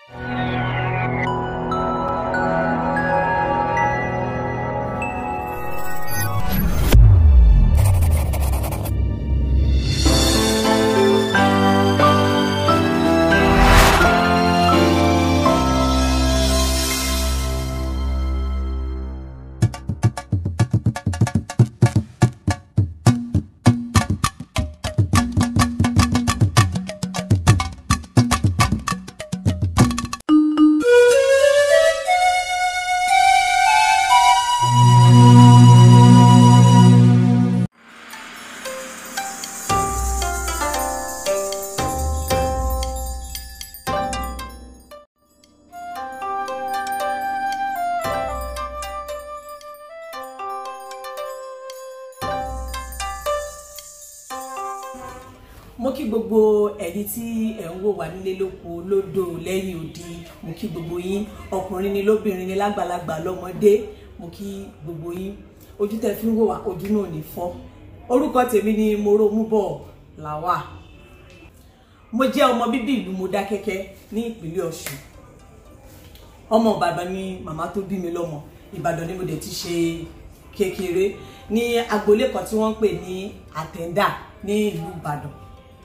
mo kí gbogbo ẹ̀yin tí ẹ̀ ń wò wá nílé lóko lódò lẹ́yìn odi mo kí gbogbo yín ọkùnrin ni lóbìnrin ni lágbàlagbà lọ́mọdé mo kí gbogbo yín ojú tẹ́ fi ń wò wá ojú náà ní fọ́ orúkọ tèmi ni Moròmúbọ̀ Làwà mo jẹ́ ọmọ bíbí ìlú Mọdákẹ́kẹ́ ní ìpínlẹ̀ Ọ̀ṣun ọmọ Ìbàdàn ni màmá tó bí mi lọ́mọ Ìbàdàn ni mo dẹ̀ ti ṣe kékeré ní agboolé kan tí wọ́n ń pè ní Àtẹ̀ndà ní ìlú Ìbàdàn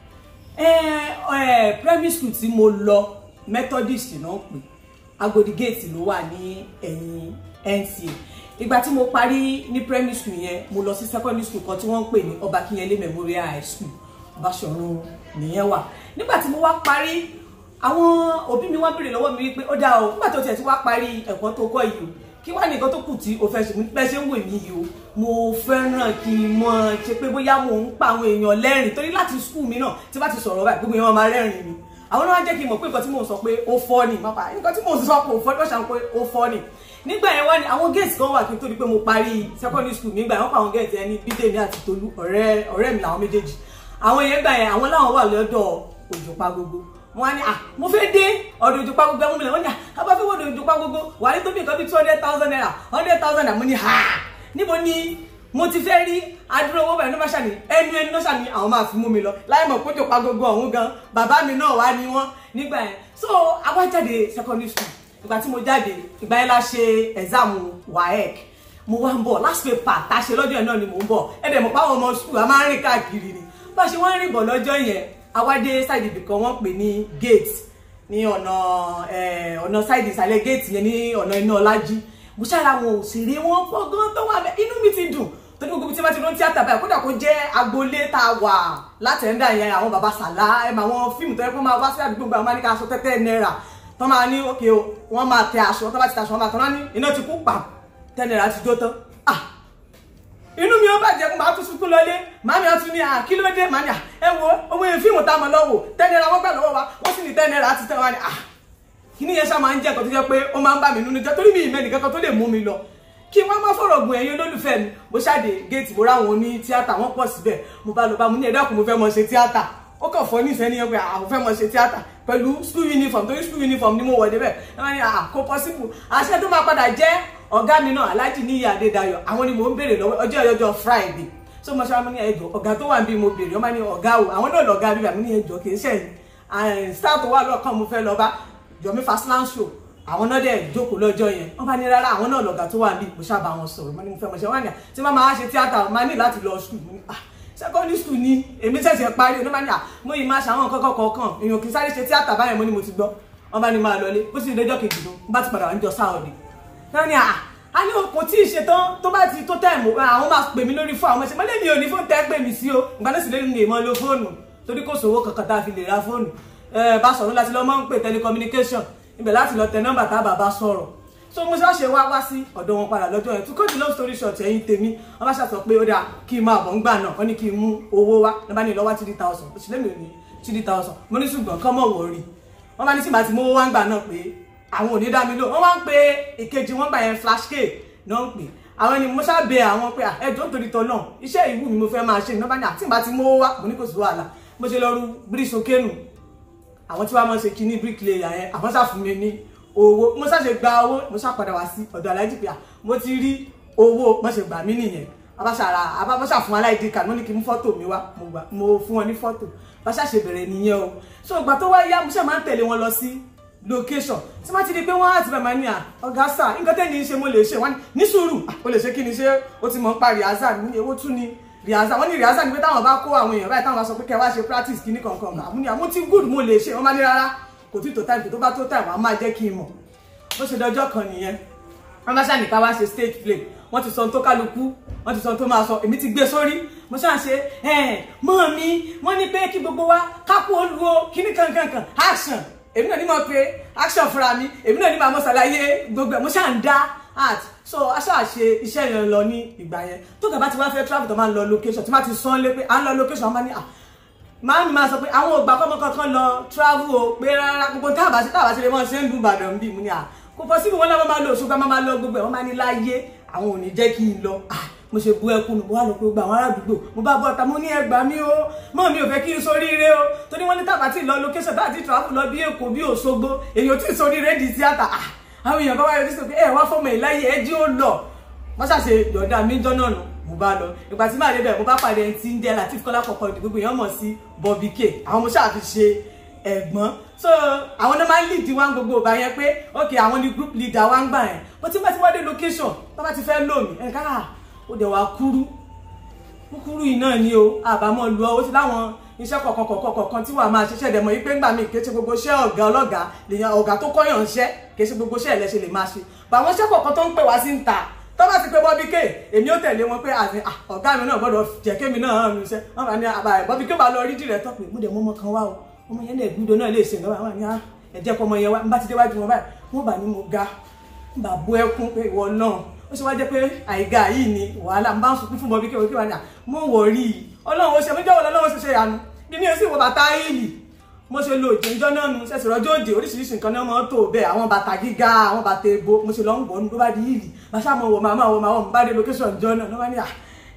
primary school tí mo lọ Methodist náà pè Agodi gate ló wà ní ẹ̀yìn NCA ìgbà tí mo parí ní primary school yẹn mo lọ sí secondary school kan tí wọ́n ń pè ní Ọba Kínyẹlé Memorial High School Báṣọ̀run nìyẹn wà nígbà tí mo wá parí àwọn òbí mi wá béèrè lọ́wọ́ mi wípé ó dáa o nígbà tó tiẹ̀ ti wá parí ẹ̀kọ́ tó kọ́ yìí o kí wá nìkan tó kù tí o fẹ́ ṣe bẹ́ẹ̀ ṣe ń wò mí yìí o mo fẹ́ràn kí n mọ ṣe pé bóyá mo ń pa àwọn èèyàn lẹ́rìn torí láti skul mi náà tí bá ti sọ̀rọ̀ báyìí gbogbo èèyàn máa rẹ́rìn mi àwọn náà wá jẹ́ kí n mọ̀ pé nǹkan tí mò ń sọ pé ó fọ́ ni máa pa nǹkan tí mò ń sọ pé ó fọ́ ni wọ́n ṣàn pé ó fọ́ ni nígbà yẹn wá ní àwọn géètì kan wà kí n tó di pé mo parí secondary school nígbà yẹn wọ́n pa àwọn géètì yẹn ní bídèmí àti tolú ọ̀rẹ́ ọ̀rẹ́ mi làwọn méjèèjì àwọn yẹn gbà yẹn àwọn láwọn wà lọ́dọ̀ òjòpá gbogbo wọn ní à mo fẹ́ dé ọ̀dọ̀ òjòpá gbogbo ẹ̀mú mi lẹ̀ wọ́n ní à abá fẹ́ wọ́dọ̀ òjòpá gbogbo wà ní tó bí nǹkan bí two hundred thousand naira hundred thousand naira mo ní ha níbo ni mo ti fẹ́ rí adúrò owó bẹ̀rẹ̀ ní bá ṣàní ẹnu ẹnu náà ṣàní àwọn máa fi mú mi lọ láì mọ̀ kó òjòpá gbogbo ọ̀hún gan bàbá mi náà wá ní wọ́n nígbà yẹn so àwa jáde secondary school ìgbà tí mo jáde ìgbà yẹn la ṣe exam waec mo wá ń bọ̀ last paper tá a ṣe lọ́jọ́ yẹn náà ni mò ń bọ̀ ẹ̀dẹ̀ mọ̀ páwọn ọmọ school a máa ń rìn káàkiri ni bá a ṣe wọ́n ń rìn bọ̀ lọ́jọ́ yẹn awádé side ibì kan wọ́n pè ní gate ní ọ̀nà ọ̀nà side ìsàlẹ̀ gate yẹn ní ọ̀nà iná ọlájí mo ṣára àwọn òṣèré wọn pọ̀ gan tó wà bẹ́ẹ̀ inú mi ti dùn torí gbogbo tí wọ́n ti rán tíátà báyìí kódà kó jẹ́ agboolé tá a wà látẹ̀ńdà yẹn àwọn baba sàlá ẹ̀ mà àwọn fíìmù tó yẹ kó máa wá sí àdúgbò gba àwọn máa ní ká aṣọ tẹ́tẹ́ náírà tó máa ní òkè o wọ́n máa tẹ aṣọ tó bá ti tẹ aṣọ wọn máa tán ní iná ti kú pa tẹ́ náírà ti jó tán ah inú mi ó bàjẹ́ kó máa tún sunkún lọlé màmí ọtún ní à kí ló dé màmí à ẹ wo owó yẹn fíìmù tá a mọ̀ lọ́wọ́ ten naira wọ́n gbà lọ́wọ́ wa wọ́n sì ní ten naira ti tẹ́ wa ni à kí ni yẹn ṣá máa ń jẹ́ nǹkan tó jẹ́ pé ó máa ń bà mí nínú jẹ́ torí mi ìmẹ́ nìkan kan tó lè mú mi lọ kí wọ́n má fọ̀rọ̀ gùn ẹ̀yin olólùfẹ́ mi mo ṣáde géètì mo ráwọn oní tíátà wọ́n pọ̀ síbẹ̀ mo bá lọ bá mo ní ẹ̀dá kù mo fẹ́ mọ ṣe tíátà ó kàn fọ́ nífẹ̀ẹ́ ní ẹgbẹ́ àwọn fẹ́ mọ ṣe tíátà pẹ̀lú school uniform torí school uniform ni mo wọ̀ débẹ̀ wọ́n ní àkó possible àṣẹ tó máa padà jẹ́ ọ̀gá mi náà Alhaji Níyì Adédayọ̀ àwọn ni mò ń béèrè lọ́wọ́ ọjọ́ ọjọ́ Friday so mo ṣáà mo ní ẹjọ́ ọ̀gá tó wà níbí mo béèrè ọmọ ní ọ̀gá o àwọn náà lọ̀gá bíbí àmì ní ẹjọ́ kì í ṣẹ̀yìn star tó wà lọ́ọ̀kan mo fẹ́ lọ bá Yomi Fastland show àwọn náà dẹ̀ jókòó lọ́jọ́ yẹn wọ́n bá ní rárá àwọn náà lọ̀gá tó wà níbí mo ṣáà bá wọn sọ̀rọ̀ mo ní mo fẹ́ mo ṣe wọ́n ní tí wọ́n máa ṣe tíátà máa ní láti lọ school mo ní ah secondary school ni èmi ṣẹ̀ṣẹ̀ parí ọdún bá ní à mo yìí máa ṣàwọn kọ́kọ́ kọ̀ọ̀kan èèyàn kì í sáré ṣe tíátà báyẹn mo ní mo ti gbọ́ wọ́n bá ní máa lọlé bó sì lọ́jọ́ kejì ló bá ti padà wá níjọ sáọ̀dì wọ́n ní à a ní kò tí ì ṣetán tó bá ti tó tẹ̀mù àwọn máa pè mí lórí fún àwọn ẹ̀ṣẹ̀ mọ́lẹ́ mi ò ní fóònù tẹ́ pè mí sí o ìgbà náà sì lè lè mọ́ lo fóònù torí kò sówó kankan tá a fi lè ra fóònù bá sọ̀rọ̀ láti lọ́ máa ń pè telecommunication ibẹ̀ láti lọ tẹ nọ́mbà tá a bàbá sọ̀rọ̀ so mo ṣáà ṣe wá wá sí ọ̀dọ̀ wọn padà lọ́jọ́ yẹn to cut the long story short ẹ̀yin tèmi wọ́n bá ṣàtọ̀ pé ó dáa kí n máa bọ̀ ń gbà náà wọ́n ní kí n mú owó wá ní bá ní lọ́wọ́ three thousand oṣù lẹ́mìí ò ní three thousand mo ní ṣùgbọ́n kọ́ mọ̀ wọ̀ rí wọ́n bá ní tí màá ti mówó wá ń gbà náà pé àwọn ò ní dá mi lò wọ́n wá ń pe ìkejì wọn gbà yẹn flash k náà ń pè àwọn ni mo ṣáà bẹ àwọn pé ẹjọ́ nítorí tọ́ náà iṣẹ́ ìwú mi mo fẹ́ máa ṣe ní wọ́n bá ní àti màá ti mówó wá mo ní kò sí wàhálà mo ṣe lọ rú bíríṣ okénù àwọn tí wàá máa ṣe kíní bricklayer yẹn àwọn ṣàfún mi ní owó mo ṣàṣe gba owó mo ṣàpadà wá sí ọ̀dọ̀ aláìjì pé mo ti rí owó mo ṣe gbà mí nìyẹn abáṣàrà abáṣà fún aláìdí kan wọ́n ní kí n mú fọ́tò mi wá mo fún wọn ní fọ́tò bá ṣàṣe bẹ̀rẹ̀ nìyẹn o so ìgbà tó wá yá mo ṣe máa ń tẹ̀lé wọn lọ sí location tí wọ́n ti di pé wọ́n á ti bẹ̀ máa ní à ọ̀gá sà nǹkan tẹ́ni ṣe mo lè ṣe wọ́n ní sùúrù o lè ṣe kí ni ṣé o ti mọ̀ ń pa rìhásà ní ewó tún ni rìhásà wọ́n ní rìhásà ni pé táwọn bá kó àwọn èèyàn báyìí táwọn bá sọ pé kẹ́ wá ṣe practice kíní kankan àmú ni àmú tí good mo lè ṣe wọ́n máa ní rárá kò tí tó time tó bá tó time wọ́n á máa jẹ́ kí n mọ̀ ó ṣe dọjọ́ kan nìyẹn wọ́n bá ṣàní ká wá ṣe stage play wọ́n ti sọ ohun tó kálukú wọ́n ti sọ ohun tó máa sọ èmi ti gbé sórí mo ṣáà ṣe mọ́ mi wọ́n ní pé kí gbogbo wa kápò olùwò kíní kankankan action èmi náà ní mọ̀ pé action fúnra mi èmi náà ní máa mọ̀ ṣàlàyé gbogbo ẹ̀ mo ṣáà ń dá art so a ṣáà ṣe iṣẹ́ yẹn lọ ní ìgbà yẹn tó gàba ti wá fẹ́ travel tó máa ń lọ location tí máa ti sán lé pé à ń lọ location wọ́n máa ní à máa mi máa sọ pé àwọn ògbà kọ́mọ kankan lọ travel o pé rárá gbogbo táàbà sí táàbà sí lè mọ̀ ṣe ń lu Ìbàdàn bí mo ní à kò pọ̀ síbi wọn náà máa lọ Òṣogbo máa lọ gbogbo ẹ̀ wọ́n máa ní láyé àwọn ò ní jẹ́ kí n lọ mo ṣe bu ẹkún mo wá lọ pé gbogbo àwọn aládùúgbò mo bá bọ́ ọ̀tá mo ní ẹgbàá mi o mọ́ mi ò fẹ́ kí n soríire o torí wọ́n ní tàbá tí lọ location tá àti travel lọ bí Èkó bí Òṣogbo èyí ò tí ì soríire di tíátà àwọn èèyàn bá wáyé ojú sọ pé ẹ wá fọmọ ìláyé ẹ jí ó lọ wọ́n ṣàṣe yọ̀ọ̀dà mi jọ́ náà nù mo bá lọ ìgbà tí màá débẹ̀ mo bá pàdé ẹni tí ń jẹ́ Latif Kọ́lá kọ̀ọ̀kan ìdí gbogbo èèyàn mọ̀ sí Bobby K àwọn mo ṣáà fi ṣe ẹ̀gbọ́n so àwọn náà máa ń lead wá gbogbo ọba yẹn pé ok àwọn ni group leader wá ń gbà yẹn bó ti bá ti wá dé location bá bá ti fẹ́ lò mí ẹ̀ káà ó dẹ̀ wá kúrú kúkúrú yìí náà ni o àbámọ̀ lu ọ ó ti láwọn iṣẹ́ kọ̀ọ̀kan kọ̀ọ̀kan kọ̀ọ̀kan tí wàá máa ṣiṣẹ́ dẹ̀mọ̀ yìí pé ńgbà míì kéṣe gbogbo iṣẹ́ ọ̀gá ọlọ́gàá lèyàn ọ̀gá tó kọ́yàn iṣẹ́ kéṣe gbogbo iṣẹ́ ẹ̀lẹ́ṣẹ̀ lè máa ṣe bàwọn iṣẹ́ kọ̀ọ̀kan tó ń pè wá sí ń ta tó bá ti pé Bobby K èmi ó tẹ̀lé wọn pé àti ọ̀gá mi náà gbọ́dọ̀ jẹ́ kémi náà hàn mí iṣẹ́ wọn bá ní àbá Bobby K bá lọ rí dìrẹ́tọ̀ pé mo dẹ̀ mọ́ ọmọ kan wá o ọmọ yẹn náà gbúdọ̀ náà lè ṣe nǹkan báyìí wọn ní ẹ̀jẹ̀ kọ́ ọmọ yẹn wá n bá ti déwájú wọn báyìí wọn bá ní mo ga n bá bú ẹkún pé ìwọ náà ó ṣe wá jẹ́ pé àìga yìí ni wàhálà n bá ń sunkún fún Bobby K wọ́n kí wọ́n ní à mo wọ̀ rí i ọlọ́run ó ṣe mí jọ́wọ́ lọ́wọ́ ṣe ṣe yanu bí mi ò sì wọ bàtà ìlì mo ṣe lo òjòjọ́ náà nu ṣẹ̀ṣẹ̀ rọ́jò òde oríṣiríṣi nǹkan náà máa ń tó bẹ́ẹ̀ àwọn bàtà gíga àwọn bàtà èbo mo ṣe lọ ń wọ̀ ọ́nù tó bá di ìlì bàṣà mo wọ̀ màmá wọ̀ màmá bá dé location jọ náà ló bá ní à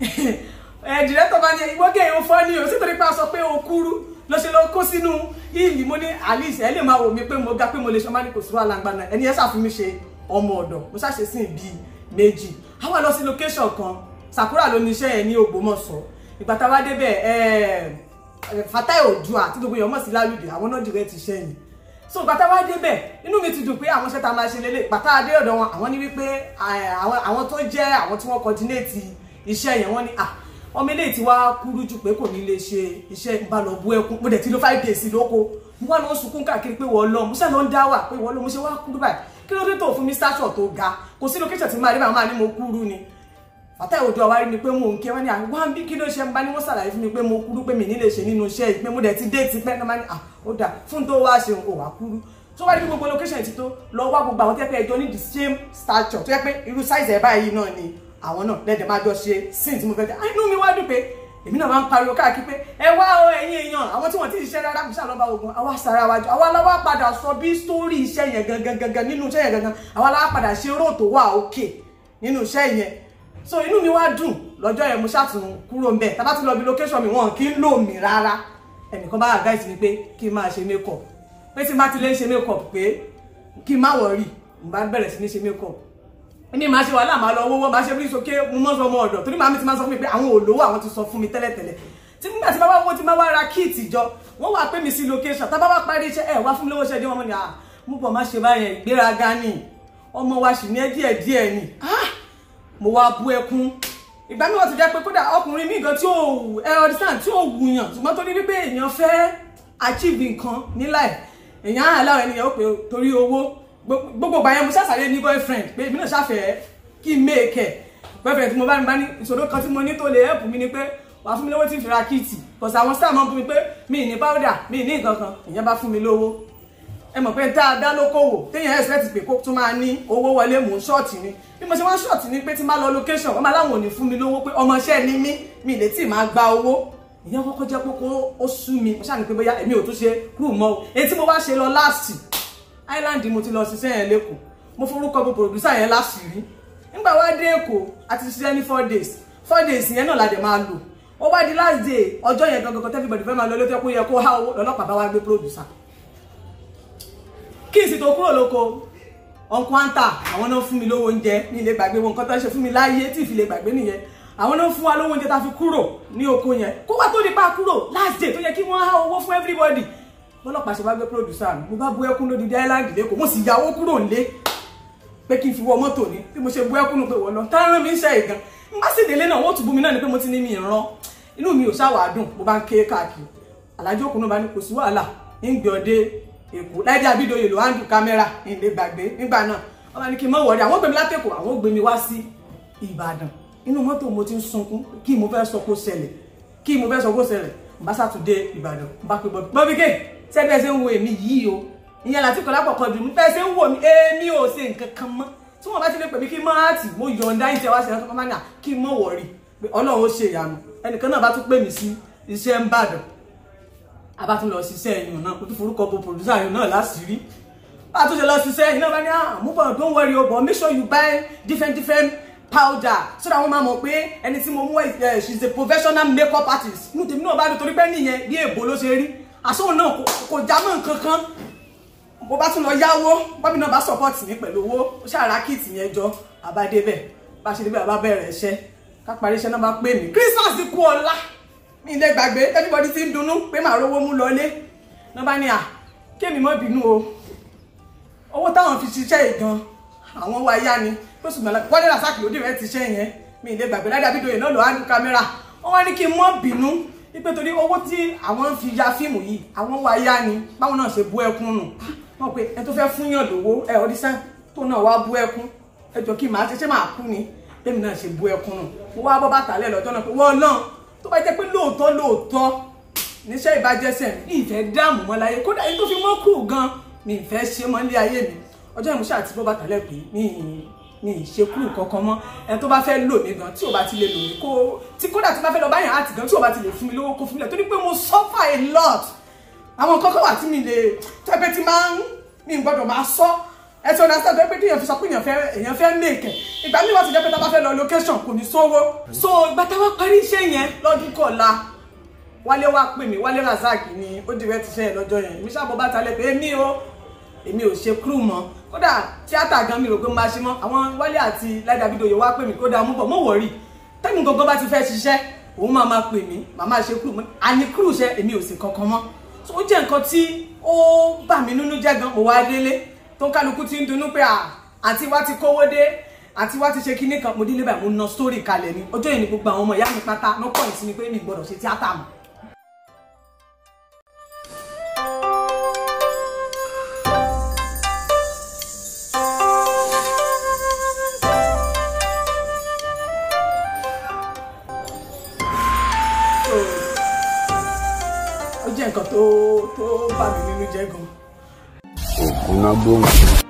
ẹ̀ dìrẹ́tọ̀ bá ní ìwọ́gẹ̀ yóò fọ́ ni o sì torí pé a sọ pé o kúrú lọ ṣe lọ kó sínú ìlì mo ní alice ẹ lè máa wò mí pé mo ga pé mo lè ṣe ọmọ ní kò sí wàhálà gbà náà ẹni ẹ ṣàfihàn mi ṣe ọmọ ọ̀dọ̀ mo ṣàṣe sí ibi méjì àwa lọ sí location kan Sakura ló ní iṣẹ́ yẹn ní Ògbómọ̀ṣọ́ ìgbà tá a wá débẹ̀ Fatai Odua tí gbogbo èèyàn mọ̀ sí lálùdì àwọn náà dìrẹ́ ti ṣẹ́yìn so ìgbà tá a wá débẹ̀ inú mi ti dùn pé àwọn iṣẹ́ tá a máa ṣe lélẹ̀ ìgbà tá a dé ọ̀dọ̀ wọn àwọn ní wípé àwọn tó jẹ́ àwọn tí wọ́n coordinate iṣẹ́ yẹn wọ́n ní ah ọmọ eléyìí ti wá kúrú jù pé kò ní lè ṣe iṣẹ́ ìbálòbú ẹkún mo dẹ̀ ti lo five days lóko mo wá lọ sunkún káàkiri pé wọ́n lọ mo ṣe lọ ń dá wà pé wọ́n lọ mo ṣe wá kúrú báyìí kí ló dé tó fún mi stature tó ga kò sí location tí máa rí báyìí máa ní mo kúrú ni Fatai Odua wá rí mi pé mo ń kí wọ́n ní àwọn wá bí kí ló ṣe ń bá ní wọ́n ṣàlàyé fún mi pé mo kúrú pé mi ní lè ṣe nínú iṣẹ́ yìí pé mo dẹ̀ ti dé ti pẹ́ náà máa ní ah ó dà fún tó wá ṣe nǹkan wá kúrú tó wá rí gbogbo location ti tó lọ wá gbogbo àwọn tẹ́pẹ́ ẹjọ́ ní the same stature tó yẹ pé irú size ẹ̀ báyìí náà ni àwọn náà lẹ́dẹ̀ máa jọ ṣe sin tí mo fẹ́ jẹ́ inú mi wá dùn pé èmi náà máa ń pariwo káàkiri pé ẹ wá o ẹ̀yin èèyàn àwọn tí wọ́n ti ṣiṣẹ́ rárá kò ṣàlọ́ba ogun àwa sara wa jọ àwa láwa padà sọ bí sítórì iṣẹ́ yẹn gangan gangan nínú iṣẹ́ yẹn gangan àwa láwa padà ṣe róò tó wà òkè nínú iṣẹ́ yẹn so inú mi wá dùn lọ́jọ́ yẹn mo ṣàtún kúrò mbẹ̀ tá bá ti lọ bí location mi wọn kì í lò mí rárá ẹnìkan bá advice mi pé kí n máa ṣe makeup pé tí n bá ti lè ṣe makeup pé kí n má worry n bá bẹ̀rẹ̀ sí ní ṣe makeup ní máa ṣe wàhálà máa lọ owó máa ṣe bí sókè mo mọ́ sọ ọmọ ọ̀dọ̀ torí màmí ti máa sọ fún mi pé àwọn olówó àwọn ti sọ fún mi tẹ́lẹ̀tẹ́lẹ̀ tí nígbà tí bá wá owó tí máa wá ra kíìtì jọ wọ́n wá pè mí sí location tá bá wá parí iṣẹ́ ẹ̀ wá fún mi lówó ṣẹ́ dé wọn mọ́ ni à mú bọ̀ má ṣe báyẹn ìgbéraga ni ọmọ wa sì ní ẹ díẹ̀ díẹ̀ ni mo wá bú ẹkún ìgbà mi wọ́n ti jẹ́ pé kódà ọkùnrin mi gan tí ò wù ẹ ọdísàn tí ò wù yàn ṣùgbọ́n torí wípé èèyàn fẹ́ achieve nǹkan ní life èèyàn á láwọn ènìyàn ó pè torí owó gbogbo ìgbà yẹn mo ṣàṣàlẹ̀ ní boyfriend pé èmi náà ṣàfẹ́ kí n make ẹ̀ boyfriend tí mo bá ní bá ní ìṣòro kan tí mo ní tó lè help mi ni pé wàá fún mi lówó tí n fi ra kíìtì kò sí àwọn star máa ń fún mi pé mi ní powder mi ní nǹkan kan ìyẹn bá fún mi lówó ẹ mọ̀ pé dáadáa lókòwò téèyàn expect pé kó tún máa ní owó wọlé mò ń ṣọ́ọ̀tì ni bí mo ṣe wá ṣọ́ọ̀tì ni pé tí máa lọ location wọ́n máa láwọn ò ní fún mi lówó pé ọmọọṣẹ́ ni mí mi lè tí máa gba owó ìyẹn kọ́kọ́ jẹ́ pé ó sú mi mo ṣáà ní pé bóyá èmi ò tún ṣe kúrò mọ́ o èyí tí mo wá ṣe lọ last island mo ti lọ ṣiṣẹ́ yẹn lẹ́kọ̀ọ́ mo forúkọ bó producer yẹn láṣìírí nígbà wá dé èkó a ti ṣiṣẹ́ ní four days four days yẹn náà la dẹ̀ máa lò ó wá di last day ọjọ́ yẹn gangan kan everybody fẹ́ máa lọ lójú ẹkú yẹ kó há owó lọ́lọ́pàá bá wá gbé producer kí n sì tó kúrò lóko ọ̀nkú àǹtà àwọn náà fún mi lówó oúnjẹ ní ilé gbàgbé wọn nǹkan tó ń ṣe fún mi láyé tí ìfilè gbàgbé nìyẹn àwọn náà fún wa lówó oúnjẹ tá a fi kúrò ní oko yẹn kó wá tó di pa kúrò last day tó yẹ kí wọ́n há owó fún everybody bọ́lọ́pàá ṣe bá gbé producer mi mo bá bú ẹkún lódìdí island lẹ́kọ̀ọ́ mo sì yàwó kúrò nílé pé kí n fi wọ mọ́tò ní bí mo ṣe bú ẹkún pé wọ́n lọ táwọn mi ń ṣe ìgan n bá sì délé náà wọ́n tún bú mi náà ni pé mo ti ní mi ìran inú mi ò ṣàwà dùn mo bá ń ké káàkiri alájọ òkun bá ní kò sí wàhálà ń gbé ọdẹ èkó láìdí àbídòye ló wá ń dùn kámẹ́rà ìlé gbàgbé nígbà náà wọ́n bá ní kí n mọ̀ wọ̀rí àwọn gbé mi látẹ̀kọ̀ àwọn gbé mi wá sí ìbàdàn inú mọ́tò mo ti ń sunkún kí mo fẹ́ sọ kó ṣẹlẹ̀ kí mo fẹ́ sọ kó ṣẹlẹ̀ bá sàtúndé ìbàdàn bá pé bọ́bí bọ́bí ké sẹ́gbẹ́ ṣe ń wo èmi yìí o ìyẹn láti kọ́ lápapọ̀ jù mí fẹ́ ṣe ń wò mí èmi ò ṣe nǹkan kan mọ́ tí wọ́n bá ti lè pè mí kí n mọ́ àtì mo yọ̀ǹda ìṣẹ́ wá sí ẹ̀rọ máa ń yà kí n mọ̀ wọ̀rí pé ọlọ́run ó ṣe ìyanu ẹnìkan náà bá tún pè mí sí iṣẹ́ ń bàdàn a bá tún lọ ṣiṣẹ́ ẹ̀yìn náà kó tún forúkọ bo producer ẹ̀yìn náà láṣìírí bá a tún ṣe lọ ṣiṣẹ́ ẹ̀yìn náà bá ní àmúbọ̀ don't worry o but make sure you buy different different powder so that wọ́n máa mọ̀ pé ẹni tí mo mú ẹ she is a professional makeup artist inú tèmi náà bá dùn torí pé nìyẹn bí èbó ló ṣe rí àsóhun náà kò já mọ́ nǹkan kan mo bá tún lọ yáwó bọ́bí náà bá support mi pẹ̀lú owó ó ṣàrà kìtì yẹn jọ àbádébẹ̀ bá ṣe débẹ̀ àbá bẹ̀rẹ̀ iṣẹ́ ká parí iṣẹ́ náà bá pè mí Christmas kú ọlá mi ilé gbàgbé everybody ti ń dunnú pé màá rówó mú lọlé náà bá ní à kémi mọ́ bínú o owó táwọn fi ṣiṣẹ́ ìgan àwọn wa yá ni tó sì gbọ́dọ̀ wọ́n dé làṣàkì lódì rẹ̀ ti ṣe yẹn mi ilé gbàgbé ládàá bídòyè náà lọ́ọ́ á ní kámẹ́rà wọ́n wá ní kí n mọ́ bínú wípé torí owó tí àwọn fi ya fíìmù yìí àwọn wa yá ni báwọn náà ṣe bú ẹkún nù wọn pe ẹ tó fẹ́ fún yàn lówó ẹ ọdísán tó náà wá bú ẹkún ẹ jọ kí n máa ṣe ṣé máa kú ni lèmi náà ṣe bú ẹkún nù mo wá bọ́ bàtà lẹ́ lọ́jọ́ náà pé wọ́n náà tó bá jẹ́ pé lóòótọ́ lóòótọ́ níṣẹ́ ìbàjẹ́sẹ̀ mi ìfẹ́ dáàmú mọ́ láyé kódà èyí tó fi mọ́ kù gan mi ìfẹ́ ṣe mọ́ nílé ayé mi ọjọ́ ìmúṣẹ́ àti bọ́ bàtà lẹ́ pé mi mi ìṣekú kankan mọ́ ẹni tó bá fẹ́ lò mí gan tí ò bá ti lè lò mí kó tí kódà tí bá fẹ́ lọ báyàn àti gan tí ò bá ti lè fún mi lówó kó fún mi lẹ̀ torí pé mo suffer a lot àwọn kọ́kọ́ wà tí mi lè tẹ́pẹ́ tí máa ń mi gbọ́dọ̀ máa sọ ẹ ti understand tó pé kí èèyàn fi sọ pé èèyàn fẹ́ èèyàn fẹ́ mèkẹ́ ìgbà míì wọ́n ti jẹ́ pé tá a bá fẹ́ lọ location kò ní sówó so ìgbà tá a wá parí iṣẹ́ yẹn lọ́dún kọ̀ọ̀la wálé wá pè mí wálé razak ni ó dìrẹ́ ti ṣe yẹn lọ́jọ́ yẹn èmi ṣàbọ̀ bàtà lẹ́ pé èmi o èmi ò ṣe crew mọ́ kódà tíátà gan mi rò pé máa ṣe mọ́ àwọn wálé àti láìda fídíò yìí wá pè mí kódà mú bọ̀ mọ́ wọ̀rí tẹ́mi gangan bá ti fẹ́ ṣiṣẹ́ òun máa máa pè mí màá máa ṣe crew mọ́ àní crew ṣe èmi ò sì kankan mọ́ so ó jẹ́ nǹkan tí ó bà mí nínú jẹ́ gan mo wá délé tó ń kálukú ti ń dunnú pé àǹtí wa ti kówó dé àǹtí wa ti ṣe kinní kan mo délé báyìí mo ná story kalẹ̀ ni ọjọ́ yìí ni gbogbo àwọn ọmọ ìyá mi pátá ló pọ̀ sí mi pé mi gbọ́dọ̀ ṣe tíátà mọ́ ó jẹ́ nǹkan tó tó bà mí nínú jẹ́ gan. ògùn náà gbóhùn.